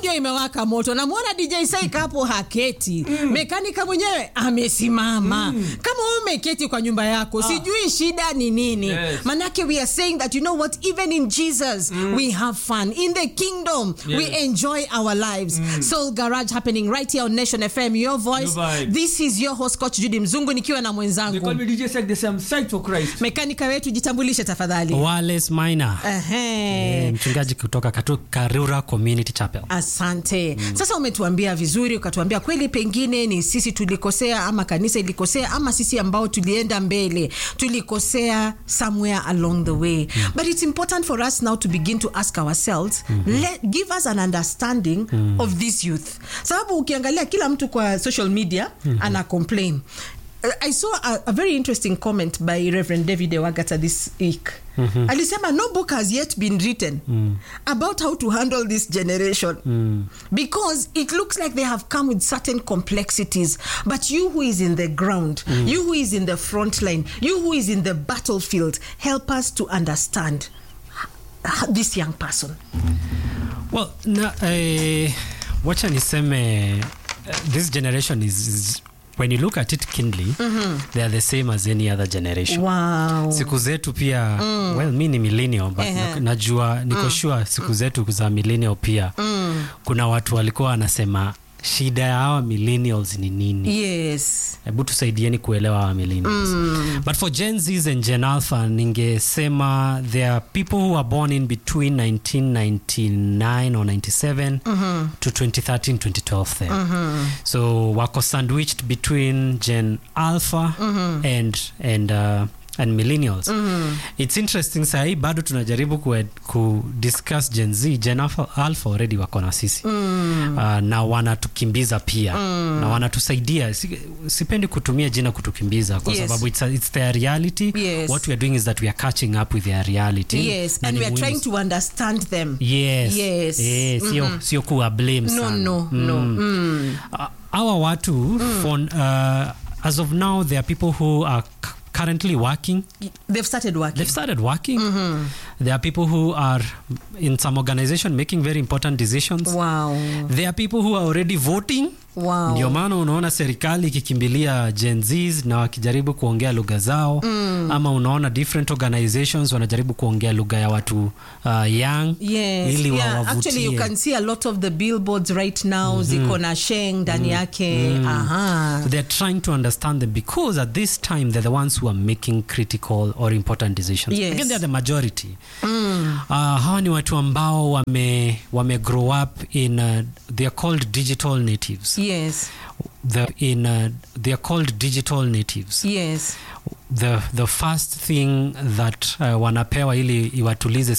studio imewaka moto namwona dj saika hapo haketi mekanika mwenyewe amesimama kama wewe umeketi kwa nyumba yako sijui shida ni nini Yes. manake we are saying that you know what even in jesus we have fun in the kingdom we Yes. enjoy our lives soul garage happening right here on nation fm your voice Your vibe. this is your host coach judy mzungu nikiwa na They call mwenzangu me DJ Sek, they say I'm psyched for Christ. mekanika wetu jitambulishe tafadhali Wales Minor. Ehe. Eh, mchungaji kutoka katu, Karura Community Chapel. asante sasa umetuambia vizuri ukatuambia kweli pengine ni sisi tulikosea ama kanisa ilikosea ama sisi ambao tulienda mbele tulikosea somewhere along the way but it's important for us now to begin to ask ourselves let, give us an understanding of this youth sababu ukiangalia kila mtu kwa social media ana complain Uh, I saw a, a very interesting comment by Reverend David Ewagata this week. Alisema no book has yet been written about how to handle this generation because it looks like they have come with certain complexities. But you who is in the ground, you who is in the front line, you who is in the battlefield, help us to understand h- this young person. Well, na, eh, wacha niseme uh, this generation is, is when you look at it kindly they are the same as any other generation Wow. siku zetu pia well mi ni millennial but Ehe. na- najua niko sure siku zetu za millennial pia kuna watu walikuwa wanasema shida ya hawa millennials ni nini Yes. hebu tusaidieni kuelewa hawa millennials but for gen zs and gen alpha ningesema there are people who are born in between 1999 or 97 to 2013 2012 there so wako sandwiched between gen alpha and and uh, and millennials it's interesting sahii bado tunajaribu ku, ku discuss gen z gen alpha, alpha already wako na sisi uh, na wanatukimbiza pia na wanatusaidia si, sipendi kutumia jina kutukimbiza kwa Yes. sababu it's, a, it's their reality Yes. what we are doing is that we are catching up with their reality Yes. Na And ni we are muhimu trying to understand them. yes Yes. Eh, sio sio kuwa blame No, sana no, no. Mm. Uh, our watu for, uh, as of now there are people who are c- currently working They've started working. they've started working there are people who are in some organization making very important decisions Wow. there are people who are already voting Wow. ndio maana unaona serikali ikikimbilia Gen Zs na wakijaribu kuongea lugha zao ama unaona different organizations wanajaribu kuongea lugha ya watu uh, young Yes, ili yeah. wawavutie. Actually, you can see a lot of the billboards right now ziko na sheng ndani yake. Aha. So they're trying to understand them because at this time they're the ones who are making critical or important decisions. Yes. Again, they're the majority. Uh, hawa ni watu ambao wame, wame grow up in uh, they're called digital natives. Yes. The, in uh, they're called digital natives. Yes. The, the first thing that uh, wanapewa ili iwatulize